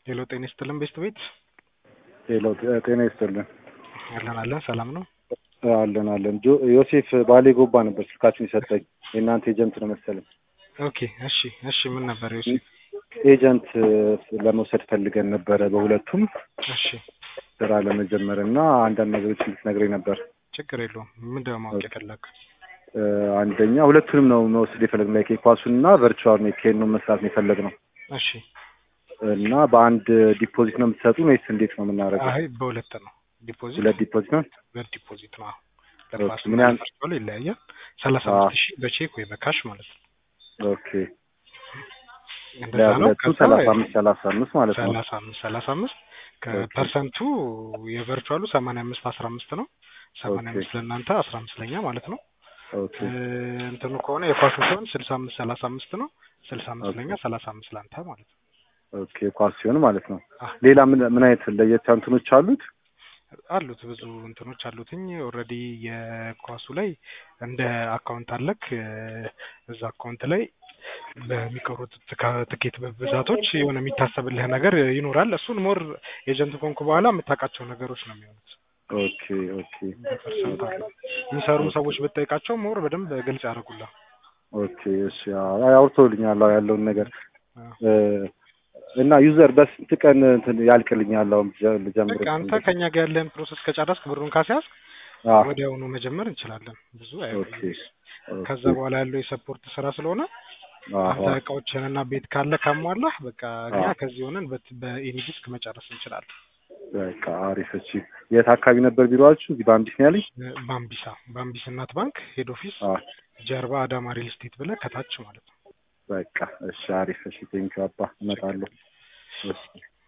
ሄሎ ጤና ይስጥልን ቤስት ቤት ሄሎ ጤና ይስጥልን። አለን አለን ሰላም ነው። አለን አለን። ጆ- ዮሴፍ ባሌ ጎባ ነበር ስልካችን የሰጠኝ የእናንተ ኤጀንት ነው መሰለኝ። ኦኬ እሺ እሺ ምን ነበር ዮሴፍ? ኤጀንት ለመውሰድ ፈልገን ነበረ በሁለቱም እሺ ስራ ለመጀመር እና አንዳንድ ነገሮች እንድትነግረኝ ነበር። ችግር የለውም። ምንድን ነው ማወቅ የፈለግ? እ፣ አንደኛ ሁለቱንም ነው መውሰድ የፈለግነው ላይ ኳሱን እና ቨርቹዋል ሜኬን ነው መስራት ነው የፈለግነው እሺ እና በአንድ ዲፖዚት ነው የምትሰጡን ወይስ እንዴት ነው የምናደርገው? አይ በሁለት ነው ዲፖዚት ሁለት ዲፖዚት ነው። ሁለት ዲፖዚት ነው። ኦኬ፣ ለኳስ ምን ያህል- ቨርቹዋል ይለያያል። ሰላሳ አዎ። አምስት ሺህ በቼክ ወይ በካሽ ማለት ነው። ኦኬ እንደዛ ነው። ለሁለቱ ከዛ ሰላሳ አምስት ሰላሳ አምስት ማለት ነው። ሰላሳ አምስት ሰላሳ አምስት ከፐርሰንቱ የቨርቹዋሉ ሰማንያ አምስት አስራ አምስት ነው። ሰማንያ ኦኬ። አምስት ለእናንተ አስራ አምስት ለኛ ማለት ነው። ኦኬ እ፣ እንትኑ ከሆነ የኳሱ ሲሆን ስልሳ አምስት ሰላሳ አምስት ነው። ስልሳ አምስት ኦኬ። ለኛ ሰላሳ አምስት ለአንተ ማለት ነው። ኦኬ ኳስ ሲሆን ማለት ነው። አዎ። ሌላ ምን ምን አይነት ለየት ያሉ እንትኖች አሉት? አሉት ብዙ እንትኖች አሉትኝ። ኦልሬዲ የኳሱ ላይ እንደ አካውንት አለክ እ፣ እዛ አካውንት ላይ በሚቀሩት ትካ- ትኬት ብዛቶች የሆነ የሚታሰብልህ ነገር ይኖራል። እሱን ሞር ኤጀንት ኮንኩ በኋላ የምታውቃቸው ነገሮች ነው የሚሆኑት። ኦኬ ኦኬ በፐርሰንት አለ የሚሰሩም ሰዎች ብጠይቃቸው ሞር በደንብ ግልጽ ያደርጉላል። ኦኬ እሺ አዎ፣ አይ አውርተውልኛል አዎ፣ ያለውን ነገር አዎ። እ፣ እና ዩዘር በስንት ቀን እንትን ያልቅልኛል? አሁን ጀ- ልጀምር በቃ አንተ ከኛ ጋር ያለህን ፕሮሰስ ከጨረስክ ብሩን ካስያዝክ አዎ፣ ወዲያውኑ መጀመር እንችላለን። ብዙ ኦኬ አይቆይም። ኦኬ፣ ከዛ በኋላ ያለው የሰፖርት ስራ ስለሆነ አዎ፣ አንተ እቃዎችንና ቤት ካለ ካሟላህ በቃ እኛ አዎ። ከዚህ ሆነን በት- በኤኒ ዲስክ መጨረስ እንችላለን። በቃ አሪፍ። እሺ የት አካባቢ ነበር ቢሮአችሁ? እዚህ በአምቢስ ነው ያለኝ። እ፣ ባምቢሳ ባምቢስ እናት ባንክ ሄድ ኦፊስ አዎ፣ ጀርባ አዳማ ሪል ስቴት ብለህ ከታች ማለት ነው። በቃ እሺ አሪፍ። እሺ ቴንኪው አባ እመጣለሁ። እሺ